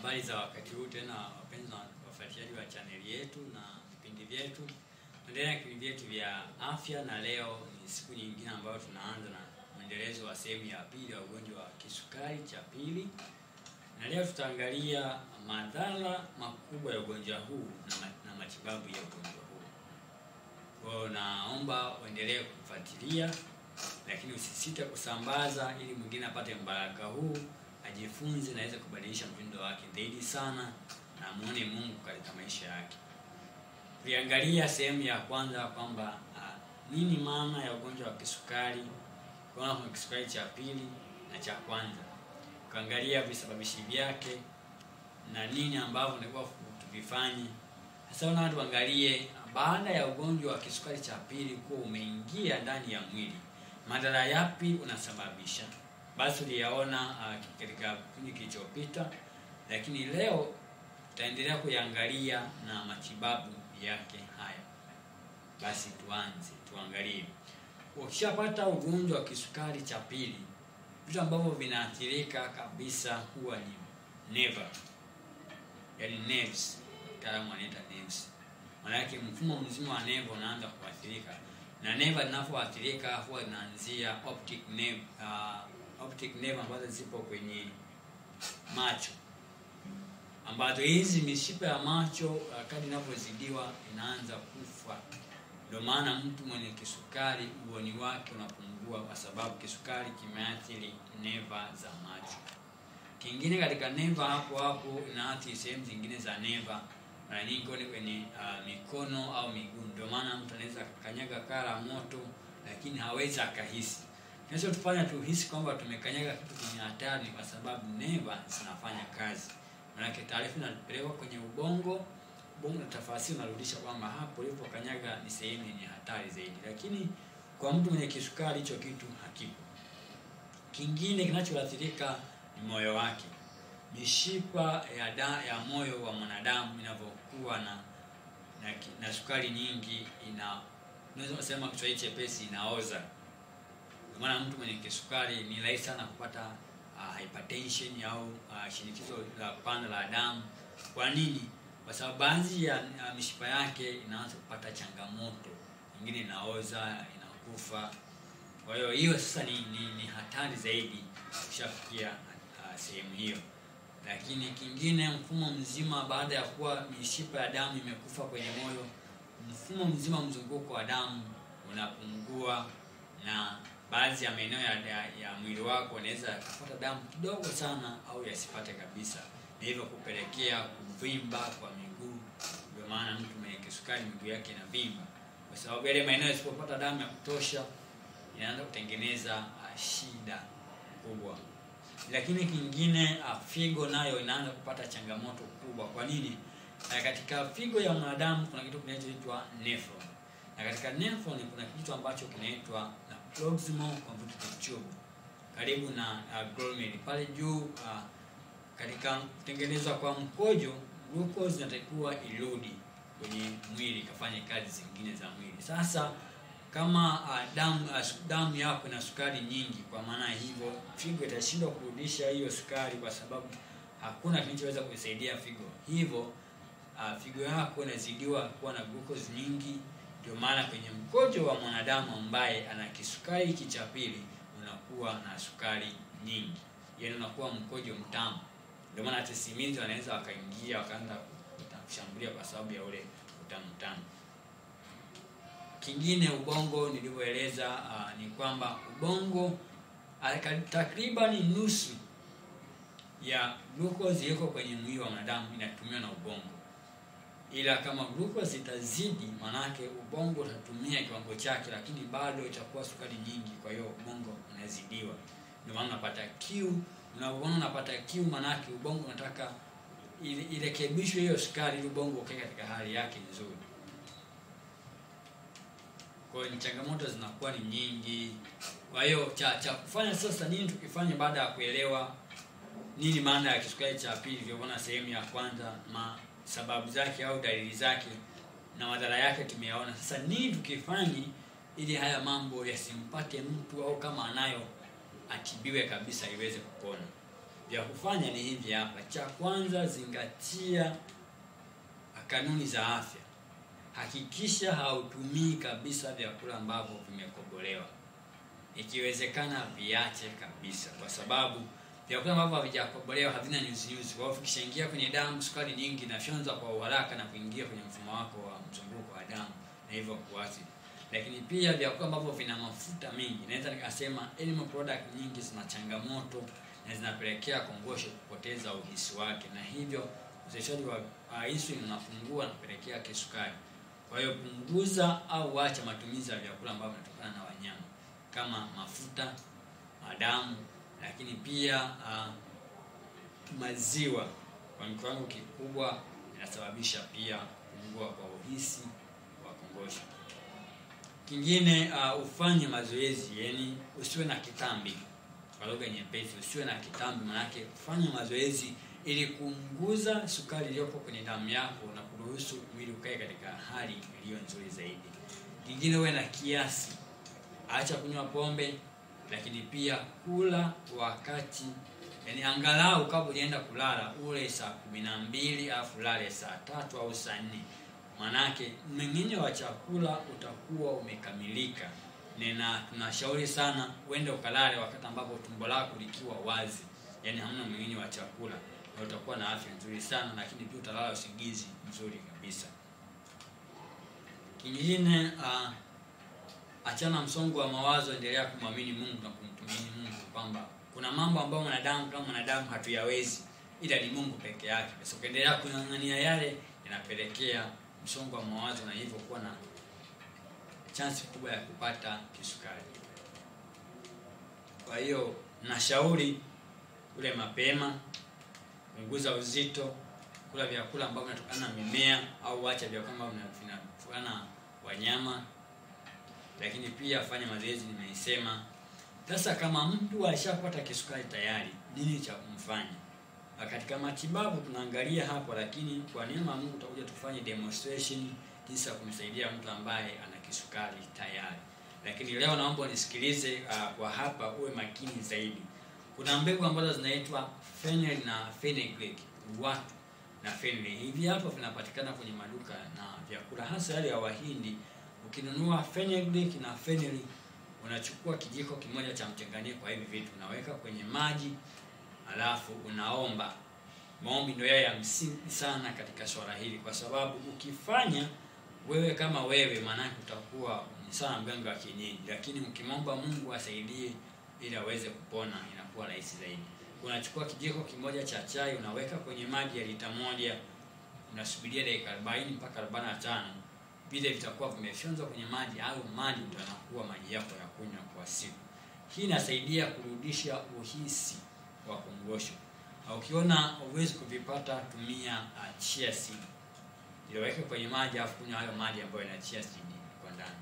Habari za wakati huu tena, wapenzi na wafuatiliaji wa chaneli yetu na vipindi vyetu, endelea na vipindi vyetu vya afya, na leo ni siku nyingine ambayo tunaanza na mwendelezo wa sehemu ya pili ya ugonjwa wa kisukari cha pili, na leo tutaangalia madhara makubwa ya ugonjwa huu na, ma na matibabu ya ugonjwa huu. Kwa hiyo naomba uendelee kufuatilia, lakini usisite kusambaza ili mwingine apate mbaraka huu ajifunze na aweze kubadilisha mtindo wake zaidi sana na muone Mungu katika maisha yake. Tuliangalia sehemu ya kwanza kwamba uh, nini maana ya ugonjwa wa kisukari, kuna kuna kisukari cha pili na cha kwanza, kuangalia visababishi vyake na nini ambavyo nilikuwa tuvifanye. Sasa na watu angalie baada ya ugonjwa wa kisukari cha pili kuwa umeingia ndani ya mwili, madhara yapi unasababisha basi uliyaona uh, katika kipindi kilichopita, lakini leo tutaendelea kuyaangalia na matibabu yake haya. Basi tuanze tuangalie, ukishapata ugonjwa wa kisukari cha pili, vitu ambavyo vinaathirika kabisa huwa ni neva, yaani nerves, mtaalamu anaita nerves. Maana yake mfumo mzima wa neva unaanza kuathirika, na neva linapoathirika huwa inaanzia optic nerve uh, optic nerve ambazo zipo kwenye macho, ambazo hizi mishipa ya macho uh, kadri inavyozidiwa inaanza kufa. Ndio maana mtu mwenye kisukari uoni wake unapungua, kwa sababu kisukari kimeathiri neva za macho. Kingine katika neva hapo hapo inaathiri sehemu zingine za neva, mara nyingi ni kwenye uh, mikono au miguu. Ndio maana mtu anaweza kanyaga kala moto, lakini hawezi akahisi kinachotufanya tuhisi kwamba tumekanyaga kitu kwenye hatari kwa sababu neva zinafanya kazi. Maanake taarifa inapelekwa kwenye ubongo, ubongo na tafasiri unarudisha kwamba hapo ulipokanyaga ni sehemu yenye hatari zaidi, lakini kwa mtu mwenye kisukari hicho kitu hakipo. Kingine kinachoathirika ni moyo wake. Mishipa ya da, ya moyo wa mwanadamu inavyokuwa na, na na sukari nyingi, ina unaweza kusema Kiswahili chepesi, inaoza maana mtu mwenye kisukari ni rahisi sana kupata uh, hypertension au uh, shinikizo la kupanda la damu. Kwa nini? Kwa sababu baadhi ya uh, mishipa yake inaanza kupata changamoto, nyingine inaoza, inakufa. Kwa hiyo hiyo sasa ni, ni, ni hatari zaidi kushafikia uh, sehemu hiyo. Lakini kingine, mfumo mzima, baada ya kuwa mishipa ya damu imekufa kwenye moyo, mfumo mzima, mzunguko wa damu unapungua na baadhi ya maeneo ya, ya, ya mwili wako unaweza kupata damu kidogo sana au yasipate kabisa, na hivyo kupelekea kuvimba kwa miguu. Ndio maana mtu mwenye kisukari miguu yake inavimba, kwa sababu yale maeneo yasipopata damu ya kutosha inaanza kutengeneza uh, shida kubwa. Lakini kingine uh, figo nayo inaanza kupata changamoto kubwa. Kwa nini? Uh, katika figo ya mwanadamu kuna kitu kinachoitwa nephron, na katika nephron kuna kitu ambacho kinaitwa proximal convoluted tube karibu na uh, glomeruli pale juu uh, katika kutengenezwa kwa mkojo glucose inatakiwa irudi kwenye mwili ikafanye kazi zingine za mwili. Sasa kama uh, damu uh, damu yako ina sukari nyingi, kwa maana hivyo figo itashindwa kurudisha hiyo sukari, kwa sababu hakuna kinachoweza kuisaidia figo. Hivyo uh, figo yako inazidiwa kuwa na glucose nyingi ndio maana kwenye mkojo wa mwanadamu ambaye ana kisukari hiki cha pili unakuwa na sukari nyingi, yaani unakuwa mkojo mtamu. Ndio maana hata simizi wanaweza wakaingia wakaanza kushambulia kwa sababu ya ule utamu tamu. Kingine, ubongo nilivyoeleza, uh, ni kwamba ubongo uh, takribani nusu ya glucose iko kwenye mwili wa mwanadamu inatumiwa na ubongo ila kama glucose itazidi, manake ubongo utatumia kiwango chake, lakini bado itakuwa sukari nyingi, kwa hiyo ubongo unazidiwa. Ndio maana unapata kiu. Unapoona unapata kiu, manake ubongo unataka irekebishwe hiyo sukari, ili ubongo ukae katika hali yake nzuri. Kwa hiyo changamoto zinakuwa ni nyingi. Kwa hiyo cha cha kufanya sasa, nini tukifanya baada ya kuelewa nini maana ya kisukari cha pili, vilivyoona sehemu ya kwanza ma sababu zake au dalili zake na madhara yake tumeyaona. Sasa nini tukifanye ili haya mambo yasimpate mtu, au kama anayo atibiwe kabisa iweze kupona? vya kufanya ni hivi hapa. Cha kwanza, zingatia kanuni za afya. Hakikisha hautumii kabisa vyakula ambavyo vimekobolewa, ikiwezekana viache kabisa, kwa sababu vyakula ambavyo havijakobolewa havina nyuzi nyuzi. Kwa hiyo vikishaingia kwenye damu, sukari nyingi inafyonza kwa uharaka na kuingia kwenye mfumo wako wa mzunguko wa damu na hivyo kuathiri. Lakini pia vyakula ambavyo vina mafuta mengi, naweza nikasema animal product nyingi zina changamoto na zinapelekea kongosho kupoteza uhisi wake, na hivyo uzalishaji wa uh, insulin unapungua na kupelekea kisukari. Kwa hiyo punguza au acha matumizi ya vyakula ambavyo vinatokana na wanyama kama mafuta, madamu, lakini pia uh, maziwa kwa kiwango kikubwa inasababisha pia kupungua kwa uhisi wa kongosho. Kingine uh, ufanye mazoezi, yani usiwe na kitambi. Kwa lugha nyepesi, usiwe na kitambi, manake fanya mazoezi ili kupunguza sukari iliyopo kwenye damu yako na kuruhusu mwili ukae katika hali iliyo nzuri zaidi. Kingine, uwe na kiasi, acha kunywa pombe, lakini pia kula wakati yani, angalau kabla hujaenda kulala ule saa kumi na mbili alafu ulale saa tatu au saa nne manake mmeng'enyo wa chakula utakuwa umekamilika, na tunashauri sana uende ukalale wakati ambapo tumbo lako likiwa wazi, yani hamna mmeng'enyo wa chakula, na utakuwa na afya nzuri sana, lakini pia utalala usingizi mzuri kabisa. Kingine uh, achana msongo wa mawazo, endelea kumwamini Mungu na kumtumaini Mungu kwamba kuna mambo ambayo mwanadamu kama mwanadamu hatuyawezi, ila ni Mungu peke yake. Sasa ukiendelea kung'ang'ania yale, yanapelekea msongo wa mawazo na hivyo kuwa na chansi kubwa ya kupata kisukari. Kwa hiyo nashauri ule mapema, punguza uzito, kula vyakula ambavyo vinatokana na mimea au acha vyakula ambavyo vinatokana na wanyama, lakini pia fanya mazoezi, nimeisema. Sasa kama mtu alishapata kisukari tayari, nini cha kumfanya? Katika matibabu tunaangalia hapo, lakini kwa neema ya Mungu tutakuja tufanye demonstration jinsi ya kumsaidia mtu ambaye ana kisukari tayari. Lakini leo naomba nisikilize uh, kwa hapa uwe makini zaidi. Kuna mbegu ambazo zinaitwa fennel na fenugreek, watu na fennel. Hivi hapo vinapatikana kwenye maduka na vyakula hasa yale ya Wahindi. Ukinunua fenugreek na fennel, unachukua kijiko kimoja cha mchanganyiko wa hivi vitu unaweka kwenye maji alafu unaomba. Maombi ndio yale ya msingi sana katika swala hili, kwa sababu ukifanya wewe kama wewe, maanake utakuwa ni sana mganga wa kienyeji, lakini ukimwomba Mungu asaidie ili aweze kupona, inakuwa rahisi zaidi. Unachukua kijiko kimoja cha chai unaweka kwenye maji ya lita moja, unasubiria dakika 40 mpaka 45, vile vitakuwa vimefyonzwa kwenye maji au maji ndio yanakuwa maji yako ya kunywa kwa siku. Hii inasaidia kurudisha uhisi wa kongosho. Ukiona uwezi kuvipata, tumia uh, chia seed iliyoweka kwenye maji, afu kunywa hayo maji ambayo yana chia seed kwa ndani.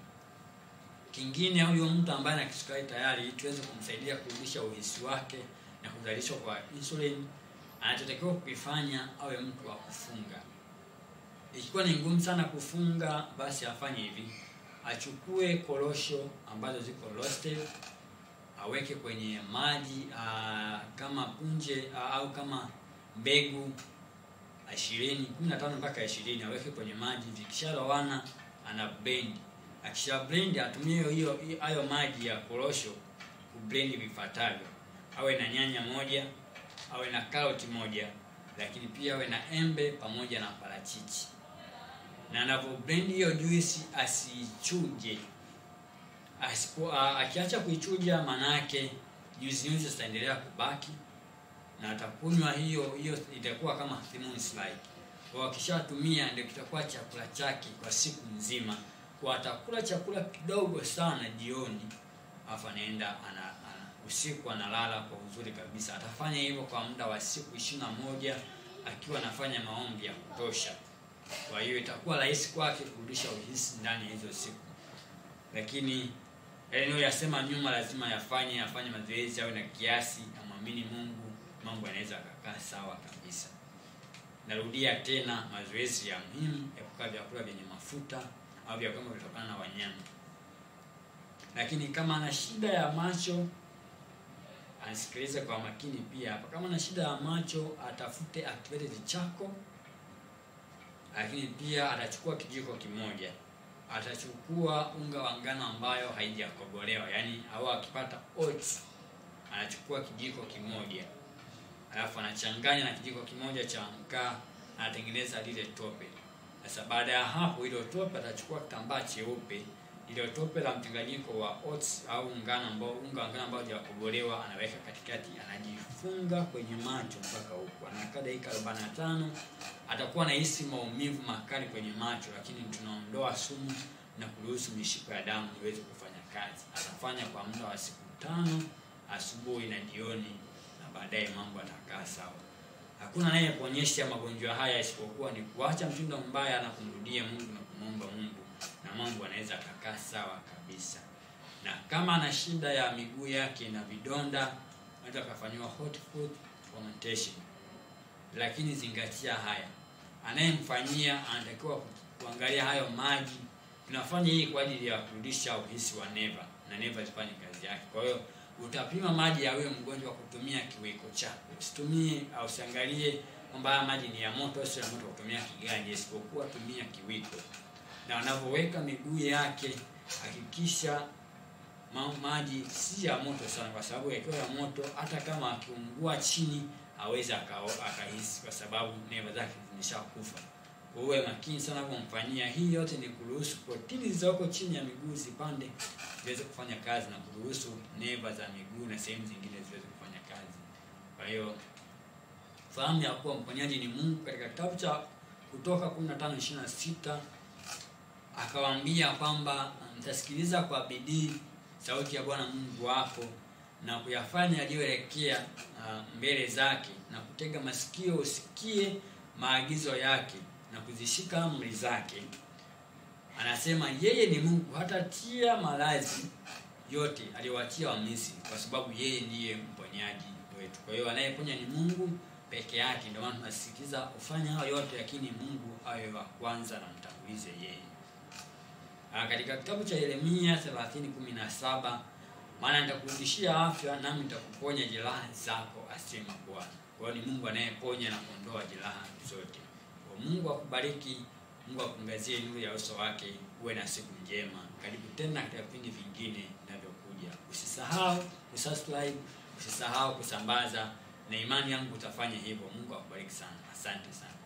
Kingine, huyo mtu ambaye ana kisukari tayari, ili tuweze kumsaidia kurudisha uhisi wake na kuzalishwa kwa insulin, anachotakiwa kukifanya awe mtu wa kufunga. Ikiwa ni ngumu sana kufunga, basi afanye hivi: achukue korosho ambazo ziko roasted aweke kwenye maji aa, kama punje aa, au kama mbegu ishirini kumi na tano mpaka ishirini aweke kwenye maji. Vikishalowana ana blend, akisha blend atumie hiyo hayo maji ya korosho kublend vifuatavyo: awe na nyanya moja, awe na karoti moja, lakini pia awe na embe pamoja na parachichi, na anapo blend hiyo juisi asichuje Asipo, akiacha kuichuja manake nyuzi nyuzi zitaendelea kubaki na atakunywa hiyo hiyo, itakuwa kama thermos like. Kwa akishatumia ndio kitakuwa chakula chake kwa siku nzima, kwa atakula chakula kidogo sana jioni, afu anaenda ana, ana usiku analala kwa uzuri kabisa. Atafanya hivyo kwa muda wa siku ishirini na moja akiwa anafanya maombi ya kutosha. Kwa hiyo itakuwa rahisi kwake kurudisha uhisi ndani ya hizo siku, lakini yale yasema nyuma lazima yafanye, afanye mazoezi, awe na kiasi, amwamini Mungu, mambo yanaweza yakakaa sawa kabisa. Narudia tena, mazoezi ya muhimu, epuka vyakula vyenye mafuta au vyakula vinatokana na wanyama. Lakini kama ana shida ya macho, anisikilize kwa makini pia hapa. Kama na shida ya macho, atafute activated chako, lakini pia atachukua kijiko kimoja, atachukua unga wa ngano ambayo haijakobolewa, yaani au akipata oats anachukua kijiko kimoja, alafu anachanganya na kijiko kimoja cha mkaa, anatengeneza lile tope. Sasa baada ya hapo, ile tope atachukua kitambaa cheupe, ile tope la mchanganyiko wa oats au ngano ambao unga wa ngano ambao hajakobolewa, anaweka katikati, anajifunga kwenye macho mpaka huko, anakaa dakika 45. Atakuwa anahisi maumivu makali kwenye macho, lakini tunaondoa sumu na kuruhusu mishipa ya damu iweze kufanya kazi. Atafanya kwa muda wa siku tano, asubuhi na jioni, na baadaye mambo atakaa sawa. Hakuna anayeponyesha magonjwa haya isipokuwa ni kuacha mtindo mbaya na kumrudia Mungu na kumwomba Mungu, na mambo anaweza akakaa sawa kabisa. Na kama ana shida ya miguu yake na vidonda, anaweza akafanyiwa hot foot augmentation. Lakini zingatia haya, anayemfanyia anatakiwa kuangalia hayo maji. Tunafanya hii kwa ajili ya kurudisha uhisi wa neva na neva zifanye kazi yake. Kwa hiyo utapima maji ya huyo mgonjwa kutumia kiwiko chako. Usitumie au usiangalie kwamba haya maji ni ya moto, sio ya moto kutumia kiganja, isipokuwa tumia kiwiko. Na unapoweka miguu yake hakikisha ma maji si ya moto sana, kwa sababu yakiwa ya moto, hata kama akiungua chini hawezi akahisi, kwa sababu neva zake zimeshakufa. Uwe makini sana kumfanyia. Hii yote ni kuruhusu protini zilizoko chini ya miguu zipande ziweze kufanya kazi na kuruhusu neva za miguu na sehemu zingine ziweze kufanya kazi. Kwa hiyo fahamu ya kuwa mponyaji ni Mungu. Katika kitabu cha Kutoka 15:26 akawaambia kwamba mtasikiliza kwa bidii sauti ya Bwana Mungu wako na kuyafanya yaliyoelekea uh, mbele zake na kutega masikio usikie maagizo yake na kuzishika amri zake. Anasema yeye ni Mungu, hatatia maradhi yote aliyowatia Wamisri, kwa sababu yeye ndiye mponyaji wetu. Kwa hiyo anayeponya ni Mungu peke yake. Ndio maana tunasisitiza ufanye hayo yote, lakini Mungu awe wa kwanza na mtangulize yeye. Ah, katika kitabu cha Yeremia 30:17 maana nitakurudishia afya nami nitakuponya jeraha zako, asema Bwana. Kwa hiyo ni Mungu anayeponya na kuondoa jeraha zote. Kwa Mungu akubariki, Mungu akuangazie nuru ya uso wake, uwe na siku njema. Karibu tena katika vipindi vingine vinavyokuja. Usisahau kusubscribe, usisahau kusambaza, na imani yangu utafanya hivyo. Mungu akubariki sana. Asante sana.